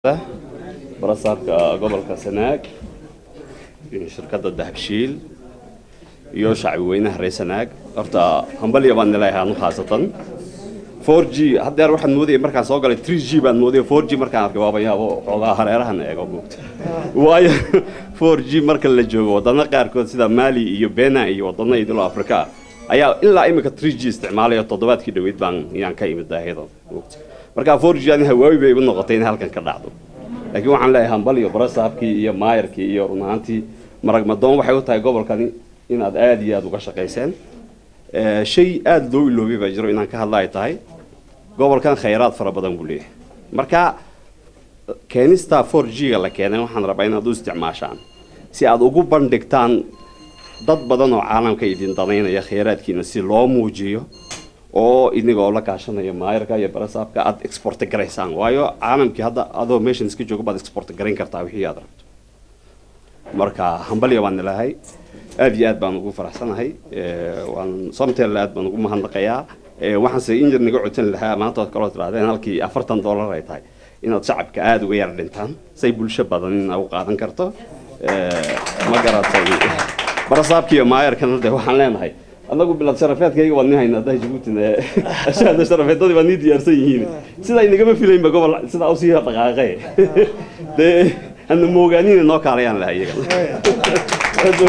barasaabka gobolka sanaag shirkadda dahabshiil iyo shacbi weynaha reer sanaag horta hambalya baan nileeyahay anu khaasatan four g haddeer waxaan moodayay markaan soo galay three g baan moodayay four g markaan arkay waaba yaabo xoogaa hareerahan eego moogta waayo four g marka la joogo wadano qaarkood sida mali iyo bena iyo wadano idilo afrika ah ayaa ilaa imika three g isticmaalaya toddobaadkii dhaweyd baan yaan ka imid daahyada moogta marka four g ani hawaawi bay igu noqotay in halkan ka dhacdo laakiin waxaan leeyahay hambal iyo barasaabkii iyo maayarkii iyo run ahaantii maragmadoon waxay u tahay gobolkani inaad aada iyo aada uga shaqayseen shay aada loo iloobay baa jiro inaan ka hadla ay tahay gobolkan khayraad fara badan buu leeyahay marka keenista four g ga la keenay waxaan rabaa inaad u isticmaashaan si aad ugu bandhigtaan dad badan oo caalamka idin danaynaya khayraadkiina si loo muujiyo oo inagoo la kaashanaya maayarka iyo barasaabka aad exporta garaysaan waayo caalamkii hadda adoo meeshan iska joogo baad exporta garayn kartaa wixii aad rabto marka hambalya baan nilahay aad iyo aad baan ugu faraxsanahay waan somtel aad baan ugu mahadnaqayaa waxaanse injir naga codsan lahaa maanta ood kaloo tirahdeen halkii afartan dollar ay tahay inaad shacabka aada uga yar dhintaan say bulsho badan ina u qaadan karto ma garatay barasaabka iyo maayarkana de waxaan leenahay anagu bilad sharafeedkayga waan ni hayna hadda jabuutina ashaada sharafeedadii baa nii diyaarsan yihiin sidaa inagama filaynba gobol sidaa usii dhaqaaqe dee hana moogaanina noo kaalayaan laha iyaga